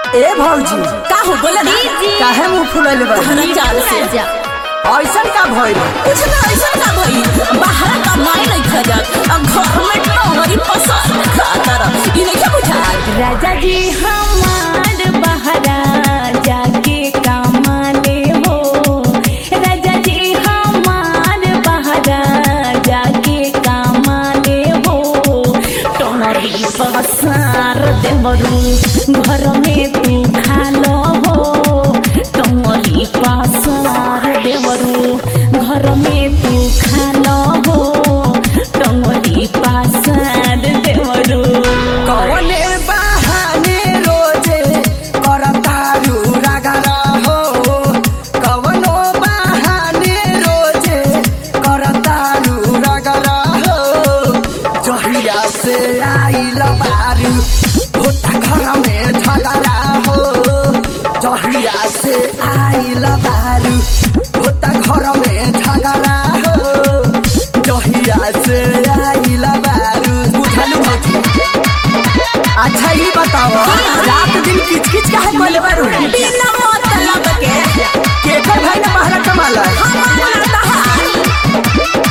ए भौजी का हो बोला ना काहे मुंह फुलैले बा हरा चाल से ऐसन का भइल कुछ ना ऐसा ना भई बाहर का माय नहीं खा जात अब घर में टोहरी पसंद खाता रह इने क्या बुझा राजा जी हमार बहरा जाके कमाले हो राजा जी हमार बहरा जाके कमाले हो टोमरी पसार देवरू घर में तू खालो हो टोमरी पसार देवरू घर में तू खालो हो टोमरी पसार देवरू कवने बहाने रोजे करतारू रगड़ा हो कवनो बहाने रोजे करतारू रगड़ा हो जहिया से आइल बारू होता घर में झगड़ा हो जहिया से आइल बारू होता घर में झगड़ा हो जहिया से आइल बारू बुझलू भौजी अच्छा ये बताओ रात दिन किच किच काहे बोले बारू बिना मतलब के केकर भाई ने महरा कमाला हमारा दहार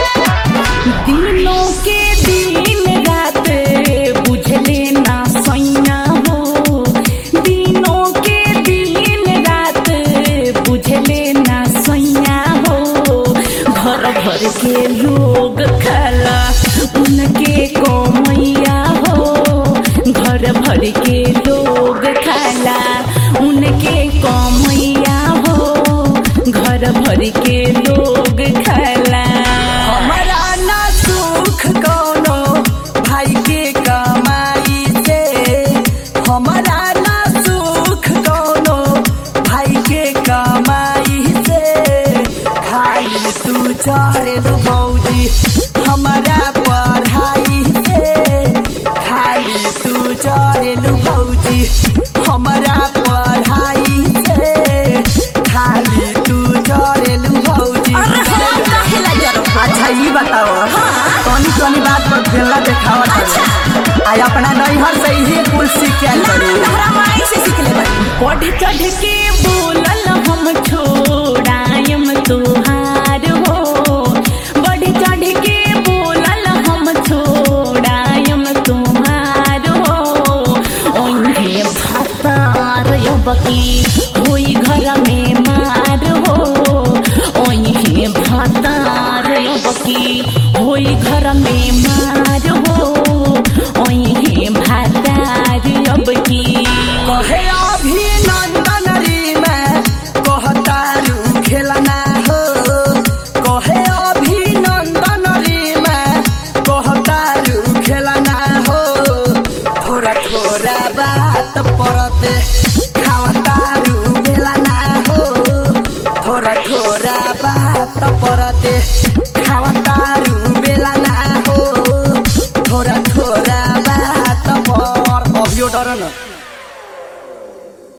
दिनों के दिन रात बुझले ना सैया हो दिनों के दिन रात बुझले ना सैया हो घर भर के लोग खाला उनके कोमैया हो घर भर के लोग खाला उनके कोमैया हो घर भर के लोग खाला हमारा ना सुख कोनो भाई के कमाई से हमारा ना सुख कोनो भाई के कमाई से खाली तू चढ़े बौजी हमारा पढ़ाई से खाली तू चढ़े बौजी हमारा पढ़ाई से खाली तू चढ़े बौजी अरे हम काहे ला जरो अच्छा ये बताओ कौनी कौनी बात पर खेलना देखावा अच्छा आई अपना नैहर से ही कुल सीख के आइल बारू तहरा माई से सीख ले बड़ी बढ़ चढ़ के बोलल हम छोड़ायम तुहार हो बढ़ चढ़ के बोलल हम छोड़ायम तुहार हो ओहे भातार बकी